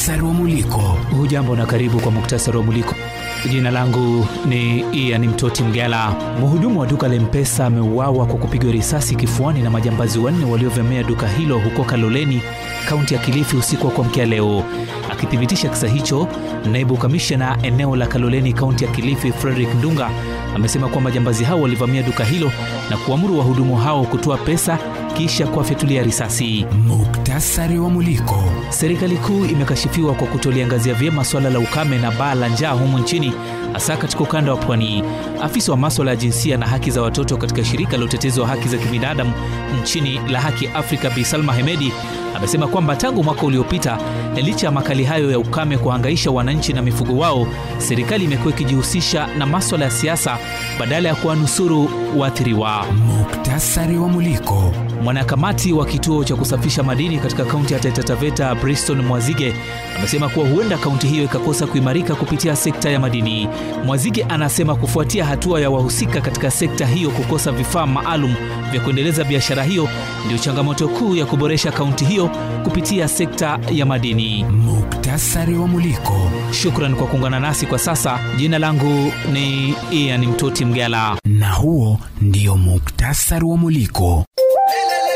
Muktasari wa Muliko. Hujambo na karibu kwa muktasari wa Muliko. Jina langu ni Ian Mtoti Mgala. Mhudumu wa duka la Mpesa ameuawa kwa kupigwa risasi kifuani na majambazi wanne waliovamia duka hilo huko Kaloleni, kaunti ya Kilifi usiku wa kuamkia leo. Akithibitisha kisa hicho, naibu kamishna eneo la Kaloleni, kaunti ya Kilifi, Frederick Ndunga amesema kwamba majambazi hao walivamia duka hilo na kuamuru wahudumu hao kutoa pesa kisha kuwafyatulia risasi. Muktasari wa Muliko. Serikali kuu imekashifiwa kwa kutoliangazia vyema swala la ukame na baa la njaa humu nchini, hasa katika ukanda wa pwani. Afisa wa maswala ya jinsia na haki za watoto katika shirika la utetezi wa haki za kibinadamu nchini la Haki Afrika, Bi Salma Hemedi amesema kwamba tangu mwaka uliopita, licha ya makali hayo ya ukame kuhangaisha wananchi na mifugo wao, serikali imekuwa ikijihusisha na maswala ya siasa badala ya kuwanusuru waathiriwa. Muktasari wa Muliko. Mwanakamati wa kituo cha kusafisha madini katika kaunti ya Taita Taveta Briston Mwazige amesema kuwa huenda kaunti hiyo ikakosa kuimarika kupitia sekta ya madini. Mwazige anasema kufuatia hatua ya wahusika katika sekta hiyo kukosa vifaa maalum vya kuendeleza biashara hiyo ndio changamoto kuu ya kuboresha kaunti hiyo kupitia sekta ya madini. Muktasari wa Muliko. Shukran kwa kuungana nasi kwa sasa. Jina langu ni Ian Mtoti Mgala. Na huo ndio muktasari wa Muliko.